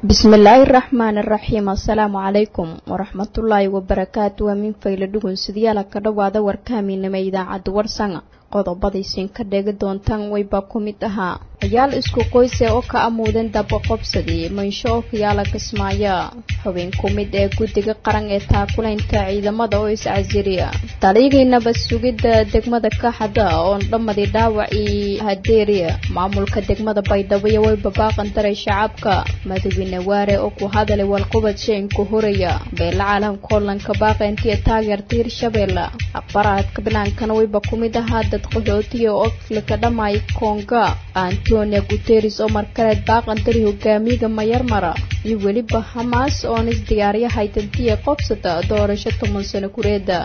bismillaahi raxmaani raxiim assalaamu calaykum waraxmatullaahi wabarakaatu waa min fayla dhugun sidayaala ka dhowaada warkaaminima idaacadda warsanga qodobadaysin ka dheegi doontaan wayba ku mid ahaa ciyaal isku qoyse oo ka amuudan daba qobsadii mansho oo kayaala kismaayo xubin ku mid ee guddiga qaran ee taakulaynta ciidamada oo iscasiriya taliyagiinaba sugidda degmada kaxada oon dhammadii dhaawacii hadeeriya maamulka degmada baydhabo way babaaqan daray shacabka madaxweyne waare oo ku hadalay walqubad sheenku horaya beela caalamka hollanka baaqeyntiya taageerta hirshabeelle aqbaraadka binaankana wayba ku mid ahaa dad qaxootiya oo afrika dhamay konga antonio guteres oo markaleed baaqandari hogaamiyaga mayarmara iyo weliba hamaas oon isdiyaarya haytantiya qobsata doorasho toban sano kureeda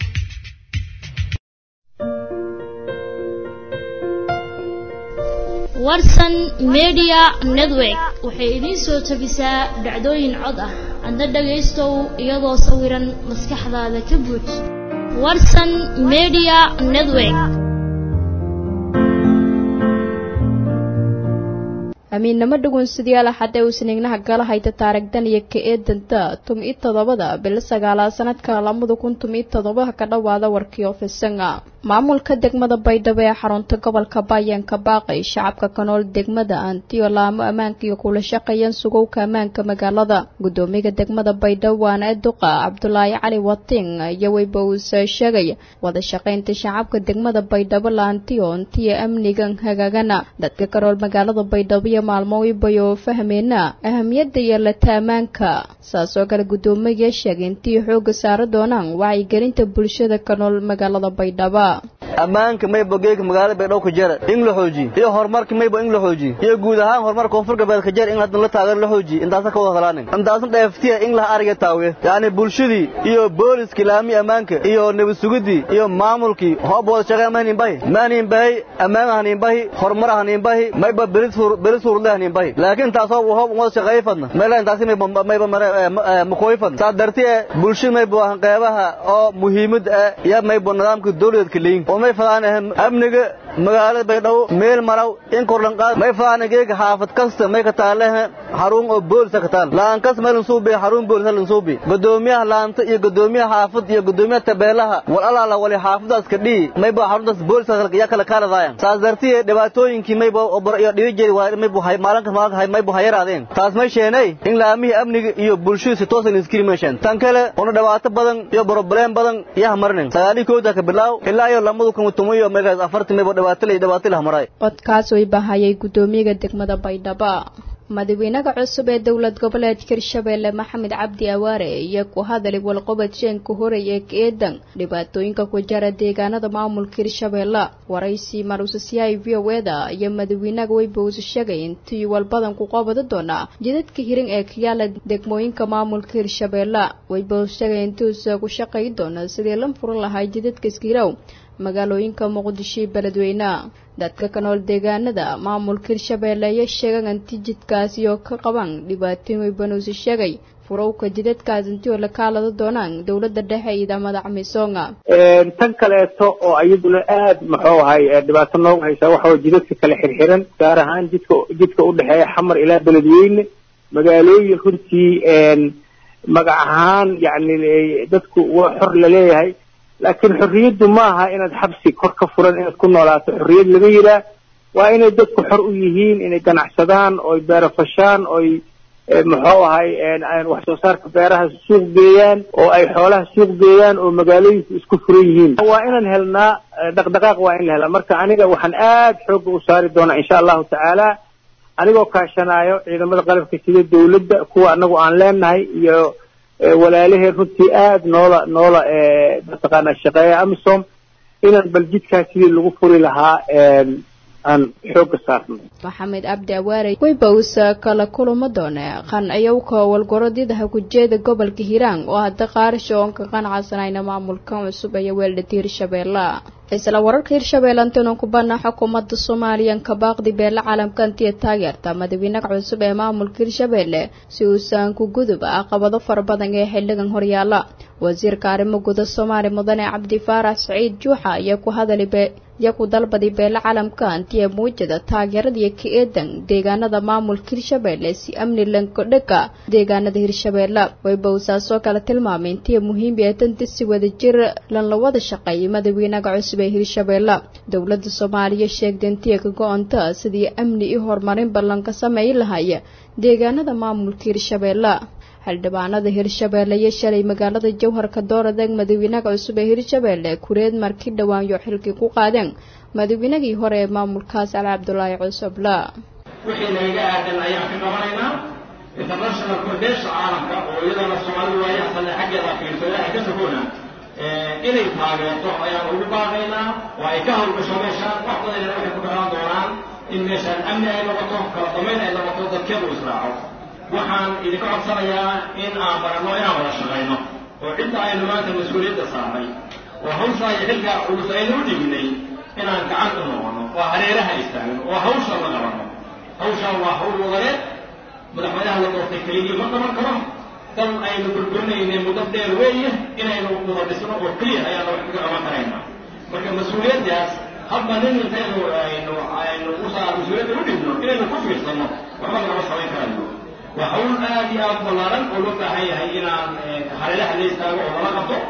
warsan media network waxay idiin soo tabisaa dhacdooyin cod ah adna dhagaystow iyadoo sawiran maskaxdaada ka buuj warsan media network amiinnamo dhugunsidayaal axadee uusniignaha gala hayta taarigdan iyo ka eedanta tum-i toddobada bilo sagaalaad sanadka labada kun tum-i toddobaha ka dhowaada warkii ofisanga maamulka degmada baydhabo ee xarunta gobolka bayanka baaqay shacabka ka nool degmada antiyo laamo ammaanka iyo kula shaqeeyaan sugowka ammaanka magaalada guddoomiyaga degmada baydhabo waana eduqa cabdulaahi cali wating iyo weyba uuse sheegay wada shaqaynta shacabka degmada baydhabo laantiyo intiya amnigan hagaagana dadka ka nool magaalada baydhabo iyo maalmo weybayoo fahmeena ahamiyadda iyo lataamaanka saas oo kale guddoomiyaga sheegay intii xooga saara doonaan wacyigelinta bulshada ka nool magaalada baydhabo ammaanka maybo geega magaalada baydhabo ka jara in la xoojiye iyo horumarka maybo in la xoojiye iyo guud ahaan horumarka koonfur galbeed ka jara in haddan la taageero la xoojiye intaasa ka wada hadlaanin intaasna dheeftiya in laha ariga taawiye yacni bulshadii iyo booliskii laamii ammaanka iyo nabad sugidii iyo maamulkii hoob wada shaqeyn ma haniinbahi ma haniinbahi ammaan haniinbahi horumar haniinbahi mayba beris furle haniinbahi laakiin taas hoob hoob wada shaqeey fadna mayla intaasi mayba mayba makooy fadna saa darti ee bulshada maybo ahan qeybaha oo muhiimad ah iyo maybo nidaamka dowladeedka leyin oo may fadaan amniga magaalada baydhabo meel maraw in korlanqaad may fadaan geega xaafad kasta may ka taalehe xarun oo boolisa ka taal laan kas may lansuubi xarun boolisa lansuubi godoomiyaha laanta iyo godoomiyaha xaafad iyo godoomiyaha tabeelaha wal alaala wali xaafadaas ka dhihi maybo xaruntaas boolisa yaa kala kaaladaayan saas dartiye dhibaatooyinkii maybo iyo dhibijeedi waa maybo maalinkas maalinka maybo hayaraadeen taas may sheenay in laamihii amniga iyo bulshadu si toosan iskiri meeshaan tan kale una dhibaato badan iyo broblem badan iyo hamarnin sagaalii kooda ka bilaaw ilaa iyo lamadu kun tumo iyo meegaas afartii maybo dhibaato leh dhibaato leh hamaray codkaas way bahayay guddoomiyaga degmada baydhabo madaxweynaha cusub ee dowlad goboleedka hirshabeelle maxamed cabdi awaare iyo ku hadalay walqobad sheenka horey ee kaeedan dhibaatooyinka ku jara deegaanada maamulka hirshabeelle waraysi marusasiyahay v o eda iyo madaxweynaha weybowse sheegay intii walbadan ku qabada doonaa jidadka hirin ee kayaala degmooyinka maamulka hirshabeelle weybowse sheegay intiuusa ku shaqay doona sidii la furan lahaa jidadka iskirow magaalooyinka muqdisho iyo beledweyne dadka ka nool deegaanada maamulka hirshabeelle ayaa sheegan anti jidkaasi oo ka qaban dhibaatooyin weybanuusi sheegay furowka jidadkaas intii oo la kaalada doonaan dowladda dhexe iyo idamada camisoonga tan kaleeto oo iyaduna aad muxuu ahay dhibaato noogu haysaa waxa way jidadka kale xirxiran gaar ahaan jidka jidka u dhexeeya xamar ilaa beledweyne magaalooyin runtii magac ahaan yacni dadku waa xor laleeyahay laakiin xorriyaddu maaha inaad xabsi kor ka furan inaad ku noolaato xorriyad laga yiraa waa inay dadku xor u yihiin inay ganacsadaan oy beerafashaan oy muxuu ahay wax soo saarka beeraha suuq geeyaan oo ay xoolaha suuq geeyaan oo magaalooyinku isku furan yihiin waa inaan helnaa dhaqdhaqaaq waa in la helaa marka aniga waxaan aad xoogga u saari doonaa insha allahu tacaala anigoo kaashanaayo ciidamada qalabka sida dawladda kuwa anagu aan leenahay iyo walaalaheen runtii aad noola noola mataqaana shaqeeya amisom inaan bal jidkaas sidii lagu furi lahaa aan xooga saarno maxamed cabdi awaare weybawsa kala kulamo doone qanciyowka walgorodyadaha kujeeda gobolka hiiraan oo hadda qaarasho oon ka qanacsanayna maamulkan cusub ee weeldhati hirshabeelle isla wararka hirshabeelle antanu kubana xukuumadda soomaaliyan ka baaqdi beela caalamka antiya taageerta madaxweynaha cusub ee maamulka hirshabeelle si uusan ku gudub caqabado fara badan ee xildhigan horyaala wasiirka arrimo guda soomaaliya mudane cabdi faarax saciid juuxa ayaa ku hadalay iyo ku dalbaday beele caalamka antiya muujada taageeradiiyo ka eedan deegaanada maamulka hirshabeelle si amni lankodhega deegaanada hirshabeelle wayba uu saasoo kale tilmaamay intiya muhiim ee danta si wadajir lan la wada shaqeeyay madawiinaga cusub ee hirshabeelle dowladda soomaaliya sheegtay intiya ka go-anta sidii amni iyo horumarin ballan ka sameey lahaya deegaanada maamulka hirshabeelle xildhibaanada hirshabeelle iyo shalay magaalada jowharka dooradeeg madawiinaga cusub ee hirshabeelle kureed markii dhawaanyo xilkii ku qaadeen madawiinagii hore ee maamulkaas cali cabdulaahi cusubla wixii nagaga aadan ayaan ka qabanaynaa international foundation caalamka oo iyadana soomaalidu waayaha sane xaggeeda fiirso ilaahay ka sokoona inay taageerto ayaan ugu baaqaynaa oo ay ka hawlgasho meeshaan wax badanina waxay ku ficlaan doonaan in meeshaan amni ay noqoto kala damayn ay noqoto dadkeedu israaco waxaan idinka codsanayaa in aan baranno inaan wada shaqayno oo cidda aynu maanta mas-uuliyadda saarnay oo hawshaa iyo xilka culus aynu u dhignay inaan gacan u noqono oo hareeraha istaagno oo hawsha la qabanno hawshaan waa hawl wadareed madaxweynaha la doortay keligii ma qaban karo dal aynu burburinaynay muddo dheer weeye inaynu wada dhisno oo keliya ayaana wax kaga qaban karaynaa marka mas-uuliyaddaas hadba nin intaynu aynu aynu usaa mas-uuliyadda u dhigno inaynu ku fiirsanno waxba lagama samayn karayo waa hawl aad iyo aad ballaaran oo loo baahan yahay inaan hareeraha la istaago oo lala qabto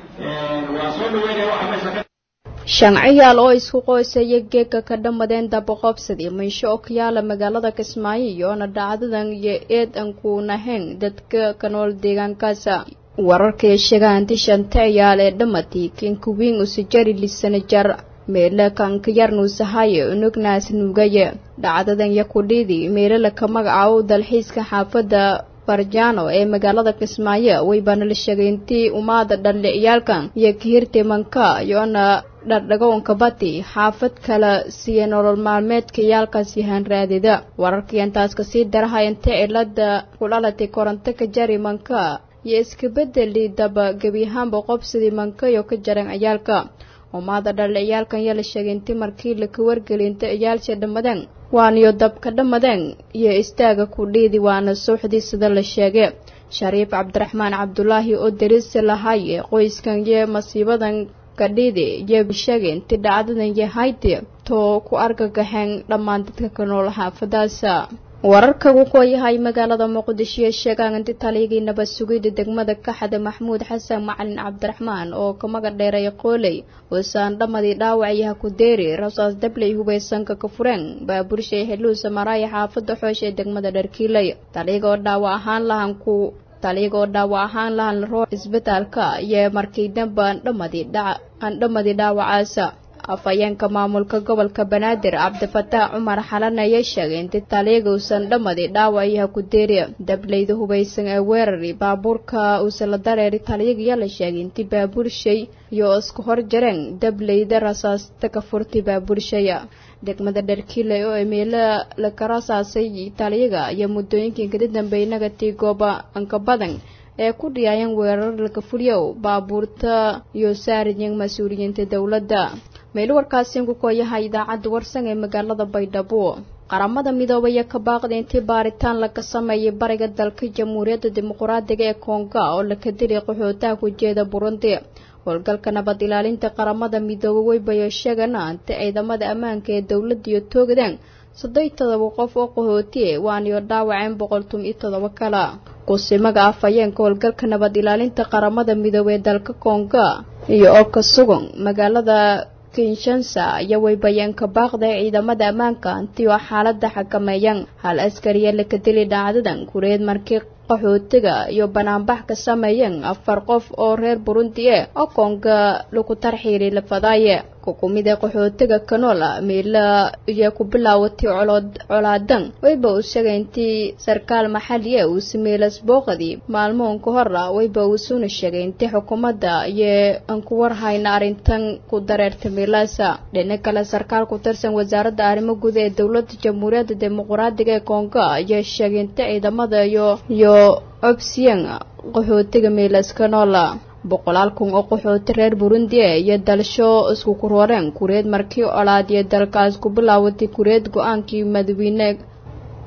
waa soo dhaweynaya waxa meesha ka shancayaal oo isku qoysaya geega ka dhammadeen dabaqoobsadii maysho oo ka yaala magaalada kismaayo iyoona dhacdadan iyo eed aan ku nahayn dadka ka nool deegaankaasa wararkay sheegaan anti shantayaal ee dhammatii kinkuwiin usajari lisanajar meele kanka yarnuusahaye unugnaas nuugaye dhacdadan yakudhiidii meelala ka magacaabo dalxiiska xaafadda farjaano ee magaalada kismaayo waybaana la sheegay intii umaada dhalliciyaalkan iyo kahirti manka iyoona dhardhagoonka bati xaafad kala siiya nolol maalmeedka iyaalkaas yahaan raadida wararkii intaas kasii daraha inta cilada ku dhalatay koronto ka jari manka iyo iska bedeli daba gebi ahaanba qobsidii manka iyo ka jaran ciyaalka umaada dhalliciyaalkan yaa la sheegay intii markii laka wargeli inta ciyaalsha dhammadeen waaniyo dabka dhammadeen iyo istaaga ku dhiidi waana suuxdii sida la sheegay shariif cabdiraxmaan cabdulaahi oo derisi lahaye qoyskan iyo masiibadan kadhiidi iyo sheegay intii dhacdadan yahayti too ku argagaxeen dhammaan dadka ka nool xaafadaasa wararka wuxuu yahay magaalada muqdisho ee sheegaan inti taliyagii nabad sugidda degmada kaxda maxmuud xasan macalin cabdiraxmaan oo ka maga dheeray qooley wasaan dhammadii dhaawacyaha ku deeri rasaas dabley hubaysanka ka fureen baaburshay xeluusa maraaya xaafada xoosh ee degmada dharkiiley taliyagoo dhaawac ahaan lahan ku taliyagoo dhaawac ahaan lahan roo isbitaalka iyo markii dambe andhamadii andhamadii dhaawacaasa afhayeenka maamulka gobolka banaadir cabdifataax cumar xalan ayaa sheegay intii taliyaga uusan dhammadii dhaawacayaha ku deeriya dableyda hubaysan ee weerari baabuurka uusan la dareeri taliyagiyaa la sheegay intii baabuurshay iyo isku hor jareen dableyda rasaasta ka furtay baabuurshaya degmada dharkiile oo emeela laka rasaasay taliyaga iyo muddooyinkii kada dambeeyay nagatii gooba anka badan ee ku dhiyaayeen weerar laka fuliyow baabuurta iyo saariyan mas-uuliyiinta dowladda meel warkaasi ku kooyahay idaacadda warsan ee magaalada baydhabo qaramada midoobaya ka baaqday intii baaritaan laga sameeyay bariga dalka jamhuuriyadda dimuquraadiga ee konga oo laka dilay qaxootaha ku jeeda burundi howlgalka nabad ilaalinta qaramada midoobe weybayo sheegana inta ciidamada ammaanka ee dowladda iyo toogdeen saddeed todoba qof oo qaxootiye waaniyo dhaawaceen boqol tun iyo todoba kale kusimaga afhayeenka howlgalka nabad ilaalinta qaramada midoobe ee dalka konga iyo oo ka sugan magaalada kinshansa iyo weybayeenka baaqda ee ciidamada ammaanka intii oo xaaladda xakameeyaan hal askariya laka dili dhacdadan kureed markii qaxootiga iyo banaanbax ka sameeyeen afar qof oo reer burundi e oo konga lagu tarxiiri lafadaaye kukumida qaxootiga kanola meela iyo ku bilaawatay colood colaadan wayba uu sheegay intii sarkaal maxali e uu sameelas booqadii maalmoon ka hor ah wayba uu suuna sheegay intii xukuumadda iyo aan ku warhayna arrintan ku dareerta meelaasa dhina kale sarkaal ku tirsan wasaaradda arrimo guud ee dowladda jamhuuriyadda dimuquraadiga ee konga ayaa sheegay inta ciidamada iyo iyo obsiyan qaxootiga meelas kanola boqolaal kun oo qaxooti reer burundi e iyo dalsho isku kurooreen kureed markii colaad iyo dalkaas ku bilaawatay kureed go-aankii madawiine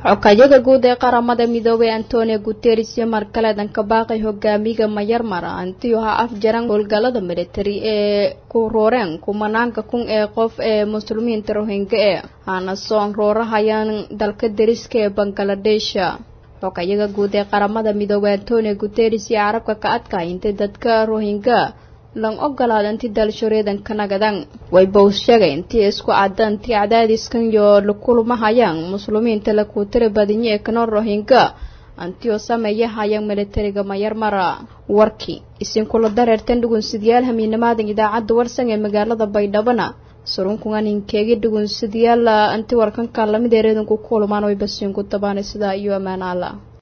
xokayaga guud ee qaramada midoobay antonio guteres iyo markaleedan ka baaqay hogaamiga mayarmar antiyo ha afjaran howlgalada militari ee ku rooreen kumanaanka kun ee qof ee muslimiinta rohinga ee hana soon roorahayaan dalka deriska ee bangladesha xokayaga guud ee qaramada midoobay antonio guteres iyo carabka ka adkahay intay dadka rohinga lan ogolaada inti dalshoreedan ka nagadan way bows sheegay intii isku cadda intii cadaadiskan iyo lakulmahayaan muslimiinta la kuutira badinyo ee kanoo rohinga antio sameeyahayaan militariga mayarmara warkii isinkula dareertan dhugunsidayaal hamiinamaadan idaacadda warsan ee magaalada baydhabana surunkugan inkeegi dhugunsidayaal anti warkanka lamid ee reedanku kulmaan way basiinku tabaanay sidaa iyo ammaan alla